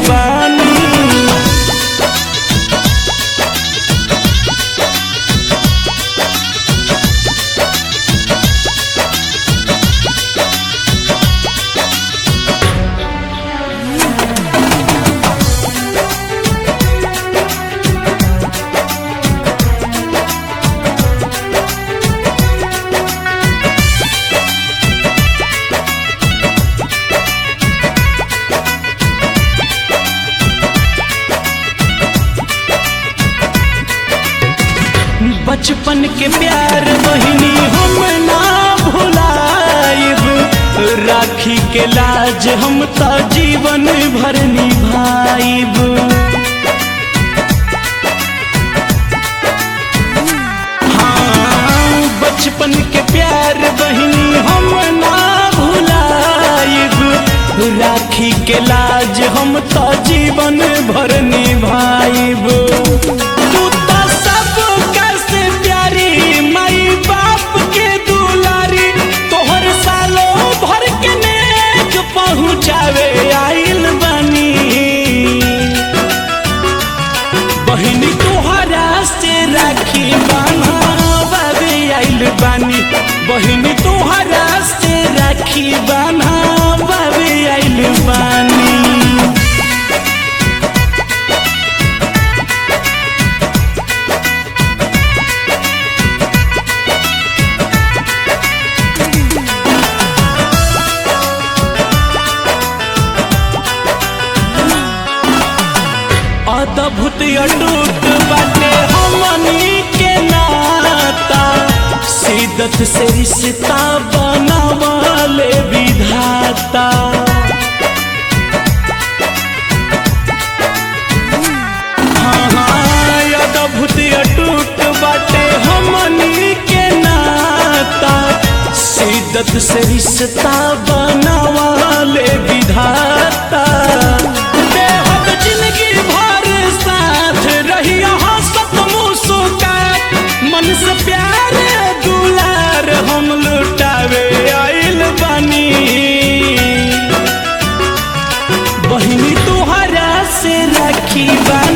बानी बचपन के प्यार बहिनी हम ना भुलाइब राखी के लाज हम तो जीवन भर निभाइब हाँ बचपन के प्यार बहिनी हम ना भुलाइब राखी के लाज हम तो जीवन भर निभाइब तू तो सब कैसे प्यारी माई बाप के दुलारी तोहर सालों भर के नेक पहुँचावे आइल बनी बहिनी तोहरा से राखी बान्हावे आइल बानी बहिनी तोहरा से राखी बान्हावे आइल बानी अद्भुत अटूट बाटे हमनी के नाता सिदत से रिश्ता बनावले विधाता हाँ, हाँ, अद्भुत अटूट बाटे हमनी के नाता सिदत से रिश्ता बनावले विधाता बेहद जिंदगी भर साथ रही हंसत मुस्कात मन से प्यार दुलार हम लुटावे आइल बनी बहिनी तोहरा से राखी बा